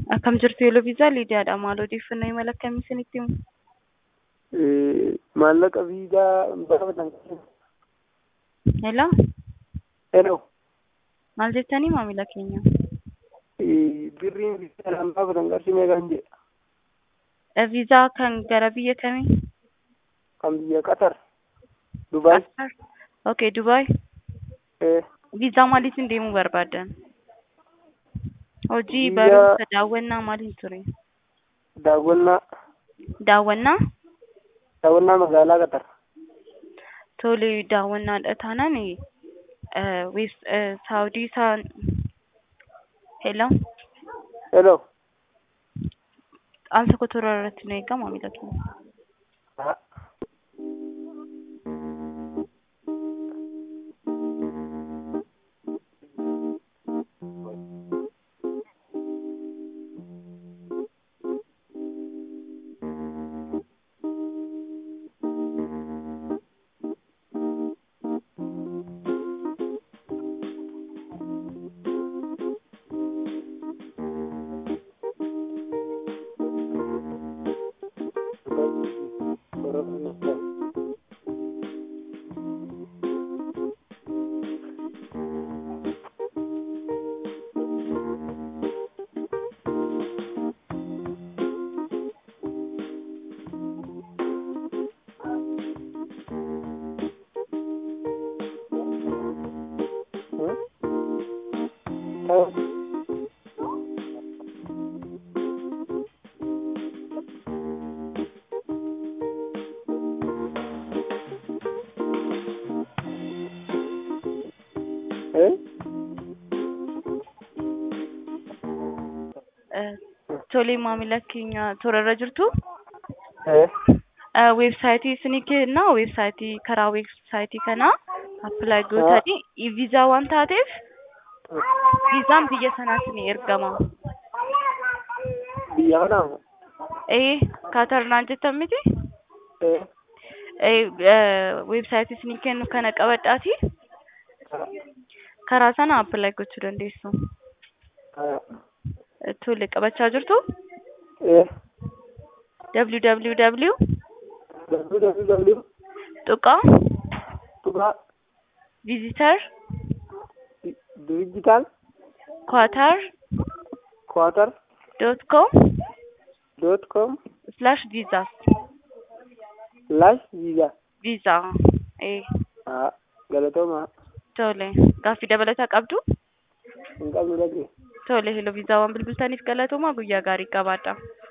Akkam jirtu Yeeloo Viizaa Liidiyaadha. Maal odeeffannoo imala akkamii isinitti himu? maallaqa viizaa baafatan Hello? Hello. Maal jettanii maamila keenya? birriin viizaa laan baafatan qarshii meeqaan jedha Eh, Viizaa kan gara biyya kamii? kan biyya qatar dubaay Qatar. Okay, Dubaay. Eh, Viizaa maaliitiin deemuu barbaaddan? Hojii, Biyya- barumsa, daawwannaa maaliin ture? daawwannaa Daawwannaa? daawwannaa magaalaa qatar Tole daawwannaadha taanaan eh, wes eh, Saawudii isaan Hello? Hello. Aan tokko toora irratti nu eegaa maamila keenya. Ah, hmm? Tahu. Eh? Eh, Tole maamila keenya toora irra jirtu. Eh? Eh, Weebsaayitii isinii kenna. Weebsaayitii karaa weebsaayitii kanaa appilaayi gootanii viizaa waan taateef viizaan biyya sanaas ni ergama. Biyya kanaa Eh, Kaatar naan jettan miti? Eh? Eh, eh, weebsaayitii isinii kennu kana qabadhaati. Ah, Karaa sana appilaayi gochuu dandeessu. ah. Eh, Tole qabachaa jirtu. Eh? www www tuqaa tuqaa visitor digital qatar quarter dot com dot com slash visas slash visa visa eh ah galatooma tole gaaffii dabalataa qabdu hin qabnu dhaqne tole hello viizaa waan bilbiltaniif galatooma guyyaa gaarii qabaadha